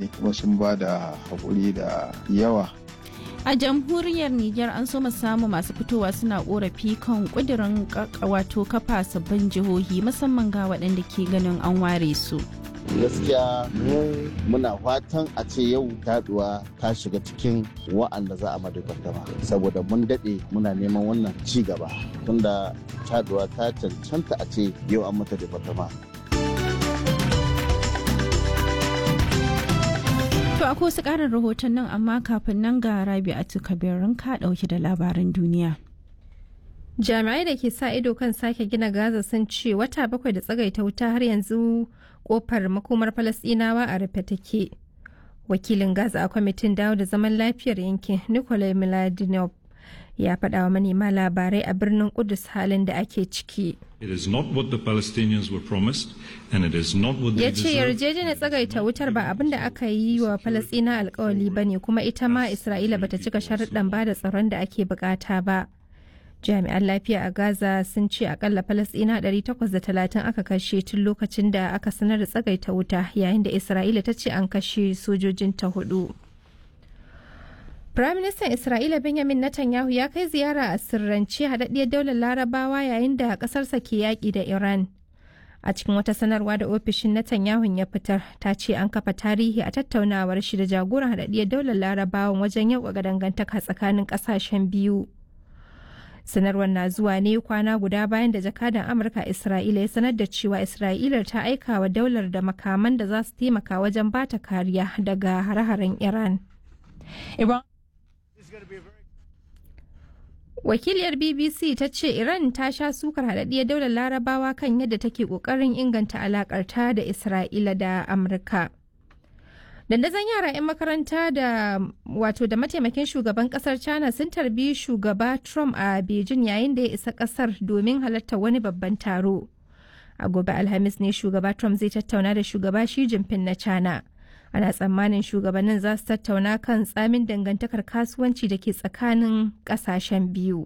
ne kuma sun ba da haƙuri da yawa a jamhuriyar Nijar an so samu masu fitowa suna korafi kan kudirin wato kafa sabbin jihohi musamman ga waɗanda ke ganin an ware su. gaskiya mu muna fatan a ce yau taduwa ta shiga cikin wa'anda za a madagardama saboda mun daɗe muna neman wannan ci gaba tunda taduwa ta cancanta a ce yau an mata departama To akwai wasu ƙarin rahoton nan amma kafin nan ga rabi a kabirin ka ɗauki da labaran duniya. Jami'ai da ke sa ido kan sake gina Gaza sun ce wata bakwai da tsagaita wuta har yanzu kofar makomar Falasɗinawa a rufe take. Wakilin Gaza a kwamitin dawo da zaman lafiyar yankin Nikolai Miladinov ya faɗa wa manema labarai a birnin Kudus halin da ake ciki. It is not what the Palestinians were promised and it is not what they ya ce yarjejeniyar tsagaita wutar ba abin da aka yi wa falasina alkawali ba ne kuma ita ma isra'ila bata cika sharuɗan ba da tsaron da ake bukata ba jami'an lafiya a gaza sun ce akalla falasina 830 aka kashe tun lokacin da aka sanar da tsagaita wuta yayin da isra'ila ta ce an kashe sojojinta hudu Firaministan Isra'ila Benjamin Netanyahu ya kai ziyara a sirrance haɗaɗɗiyar daular larabawa yayin da ƙasarsa ke yaƙi da Iran. A cikin wata sanarwa da ofishin Netanyahu ya fitar, ta ce an kafa tarihi a tattaunawar shi da jagoran haɗaɗɗiyar daular larabawan wajen yauƙaƙa dangantaka tsakanin ƙasashen biyu. Sanarwar na zuwa ne kwana guda bayan da jakadan Amurka Isra'ila ya sanar da cewa Isra'ila ta aika wa daular da makaman da za su taimaka wajen bata kariya daga hare-haren Iran. Iran Wakiliyar BBC ta ce Iran ta sha sukar haɗaɗɗiyar daular larabawa kan yadda take ƙoƙarin inganta alaƙarta da Isra'ila da Amurka. Dandazon yara 'yan makaranta da wato da mataimakin shugaban kasar China sun tarbi shugaba Trump a Beijing yayin da ya isa kasar domin halartar wani babban taro. A gobe Alhamis ne shugaba Trump zai tattauna da shugaba Xi Jinping na China. ana tsammanin shugabannin za su tattauna kan tsamin dangantakar kasuwanci da ke tsakanin kasashen biyu.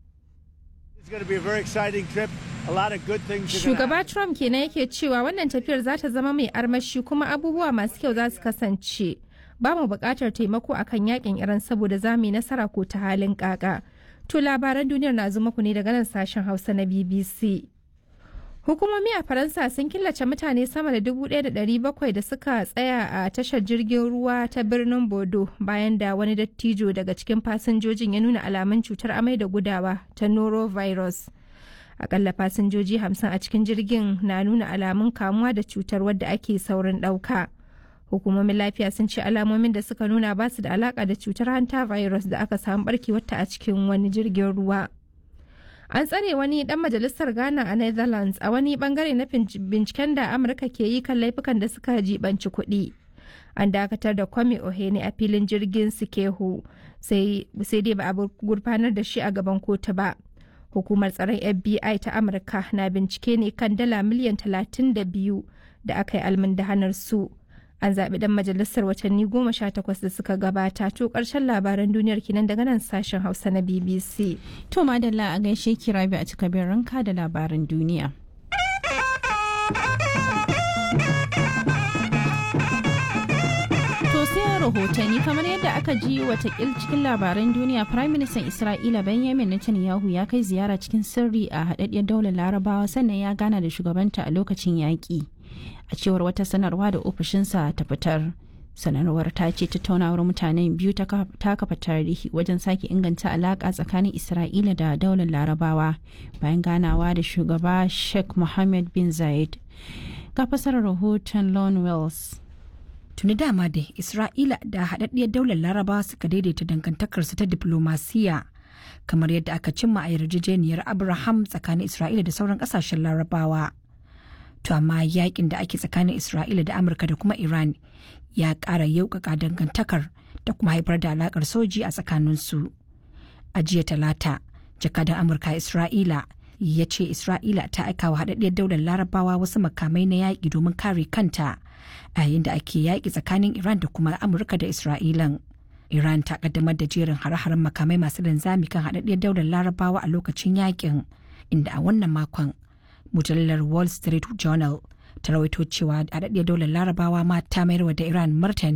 Shugaba Trump kenan yake cewa wannan tafiyar za ta zama mai armashi kuma abubuwa masu kyau za su kasance. Ba mu buƙatar taimako akan yakin Iran saboda za mu yi nasara ko ta halin kaka. To labaran duniyar na zo muku ne daga nan sashen Hausa na BBC. Hukumomi a Faransa sun killace mutane sama da 1,700 da suka tsaya a tashar jirgin ruwa ta birnin Bodo bayan da wani dattijo daga cikin fasinjojin ya nuna alamun cutar amai da gudawa ta norovirus. Akalla fasinjoji 50 a cikin jirgin na nuna alamun kamuwa da cutar wadda ake saurin ɗauka. Hukumomin lafiya sun ce alamomin da suka nuna ba su da alaka da cutar hanta virus da aka samu barkewarta a cikin wani jirgin ruwa. an tsare wani dan majalisar ghana a netherlands a wani bangare na binciken da amurka ke yi kan laifukan da suka jibanci kuɗi an dakatar da kwame ohene a filin jirgin sikehu sai dai ba a gurfanar da shi a gaban kotu ba hukumar tsaron fbi ta amurka na bincike ne kan dala miliyan 32 da aka yi almundahanar su an zaɓi ɗan majalisar watanni goma sha takwas da suka gabata to ƙarshen labaran duniyar kinan daga nan sashen hausa na bbc To madalla a gaishe ki rabi a cika ranka da labaran duniya. To sai rahotanni kamar yadda aka ji watakil cikin labaran duniya Prime Minister Isra'ila Benjamin Netanyahu ya kai ziyara cikin sirri a haɗaɗɗiyar daular larabawa sannan ya gana da shugabanta a lokacin yaƙi. A cewar wata sanarwa da ofishinsa ta fitar. sanarwar ta ce tattaunawar mutanen biyu ta kafa tarihi wajen sake inganta alaƙa tsakanin isra'ila da daular larabawa bayan ganawa da shugaba sheikh mohammed bin zayed ga fasarar rahoton lon wells tuni dama da isra'ila da haɗaɗɗiyar daular larabawa suka daidaita dangantakarsu ta diplomasiya kamar yadda aka cimma a yarjejeniyar abraham tsakanin isra'ila da sauran ƙasashen larabawa to amma yakin da ake tsakanin isra'ila da amurka da kuma iran ya ƙara yaukaka dangantakar da kuma haifar da alakar soji a tsakaninsu a jiya talata jakadan amurka isra'ila ya ce isra'ila ta aika wa haɗaɗɗiyar daular larabawa wasu makamai na yaƙi domin kare kanta a yayin da ake yaƙi tsakanin iran da kuma amurka da isra'ilan iran ta kaddamar da jerin hare-haren makamai masu linzami kan haɗaɗɗiyar daular larabawa a lokacin yaƙin inda a wannan makon mujallar wall street journal ta rawaito cewa haɗaɗɗiyar daular larabawa ma ta mayar da iran martani